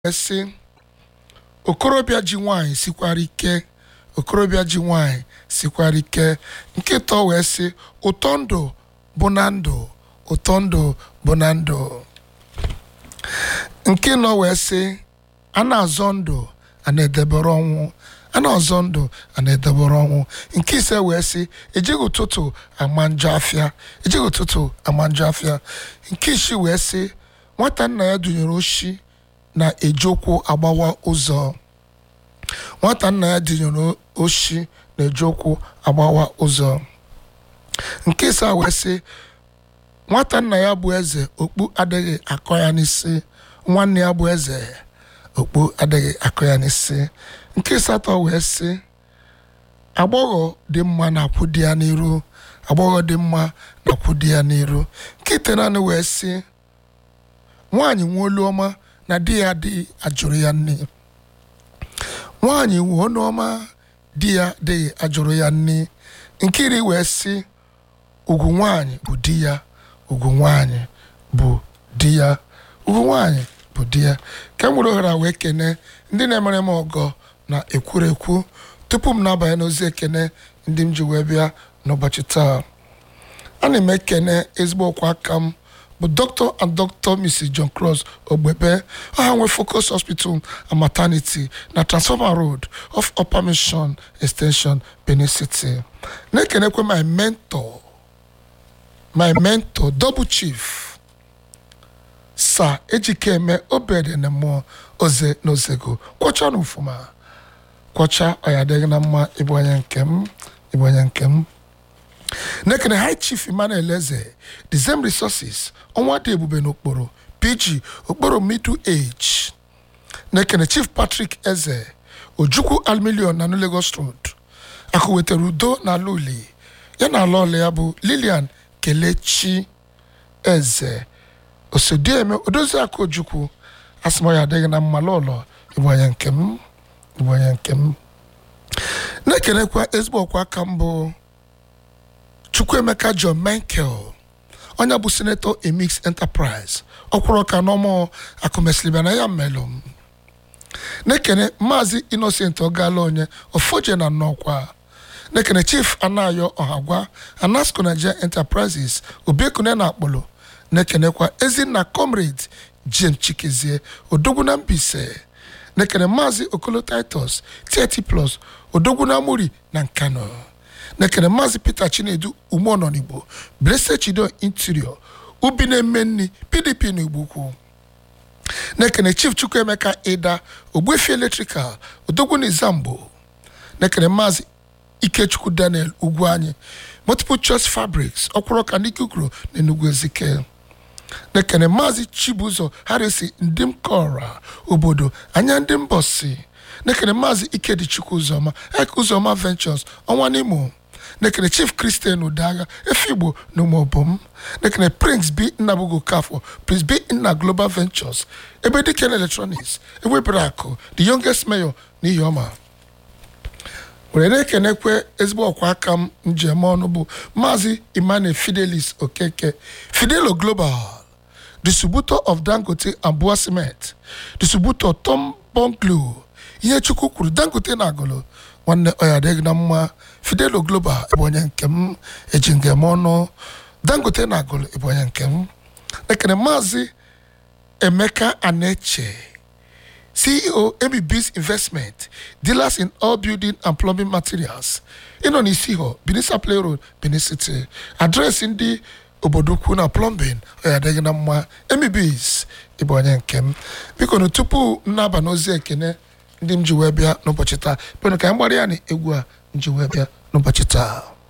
sị okorobịa ji nwanyị sikwara ike okorobịa ji nwanyị sikwara ike nke ịtọ wee sị ụtọ ndụ bụ na ndụ ụtọ ndụ bụ na ndụ nke nọ wee sị a na-azọ ndụ a na-edebere ọnwụ a na-azọ ndụ a na-edebere ọnwụ nke ise wee sị ejighị ụtụtụ ama njọ afịa ejighị ụtụtụ ama njọ afịa nke isii wee sị nwata nna ya dunyere oshi na-eji ụkwụ agbawa ụzọ nwata nna ya dunyere oshi na-eji ụkwụ agbawa ụzọ nke ịsaa wee sị nwata nna ya bụ eze okpu adịghị akọ ya n'isi nwanne ya bụ eze okpu adịghị akọ ya n'isi nke asatọ wee sị agbọghọ dị mma na-akwụ di ya n'iru agbọghọ dị mma na-akwụ di ya n'iru nke itenaanị wee sị nwaanyị nwe olu ọma na di ya adịghị ajụrụ ya nne nwaanyị nwe olu ọma di ya adịghị ajụrụ ya nne nke iri wee sị ugwu nwaanyị bụ di ya ugwu nwaanyị bụ di ya ugwu nwaanyị bụ di ya ka m nwere ohere a wee kene ndị na-emere m ọgọ na ekwurekwu tupu m na-abanye n'ozi ekene ndị m ji wee bịa n'ụbọchị taa ana m ekene ezigbo ọkwa aka m bụ dr and dr mrs john cross ogbebe ọha nwe focus hospital and maternity na transformer road of upper mission extension benin city na-ekenekwe my mentor my mentor double chief sa ejikeme obede na mmụọ oze na ozego kwọcha na ufuma kwọcha ọya adịghị na mma ịbụ onye nke m ịbụ onye nke m nekene high chief emmanuel eze the same resources ọnwa dị ebube n'okporo pg okporo middle age nekene chief patrick eze ojukwu almilion na lagos road akụ wetara udo na ala uli ya na ala ọla ya bụ lilian kelechi eze osodieme odozi akụ ojukwu asịmọya adịghị na mma lọlọ ịbụ onye nke m ịbụ onye nke m na-ekenekwa ezigbo ọkwa aka mbụ chukwuemeka john menkel onye bụ senator emix enterprise ọkwụrụ ọka n'ọmụ akụmesilibia na ya mmelụ m na-ekene maazị innocent ọgala onye ofoje na nnọkwa na-ekene chief anayo ọhagwa anasco nigeria enterprises obiekune na akpọlọ na-ekenekwa ezinna comrade james chikezie odogwu na mbise na-ekene maazị okolo titus 30 plus odogwu na muri na nkano na-ekene maazị peter chinedu umeọnọnigbo blessed chido interior ubi na-eme nri pdp na igbo ukwu na-ekene chief chukwuemeka ịda ogbuefi electrical odogwu na izambo na-ekene maazị ikechukwu daniel ugwu anyị multiple choice fabrics ọkwụrụka n'ikukuru na enugwu ezike na-ekene maazị chibuzo harisi ndị m kọra obodo anya ndị mbọsi na-ekene maazị ikedichukwu ụzọma ek ụzọma ventures ọnwa n'imo nekene chief christian udagha efigbo na ụmụobom nekene prince b nnabugo kafọ prince b nna global ventures ebe diken electronics ewebere akụ the youngest mayor n'ihi ọma were na-ekenekwe ezigbo ọkwa aka m njem ọnụ bụ maazị emmanuel fidelis okeke fidelo global distributor of dangote and bua cement distributor tom bonglo ihe chukwu kwuru dangote na agụlụ nwanne ọya adịghị na mma fidelo global bụ onye nke m eji ngem ọnụ dangote na agụlụ bụ onye nke m ekene maazị emeka aneche ceo mbs investment dealers in all building and plumbing materials ịnọ n'isi họ benin saple road benin city adreesị ndị obodo ukwu na plumbing ọya adịghị na mma mbs ịbụ onye nke m biko na tupu m na-aba n'ozi ekene ndị m ji wee bịa n'ụbọchị taa kwenụ ka anyị gbara ya na egwu a m ji wee bịa n'ụbọchị taa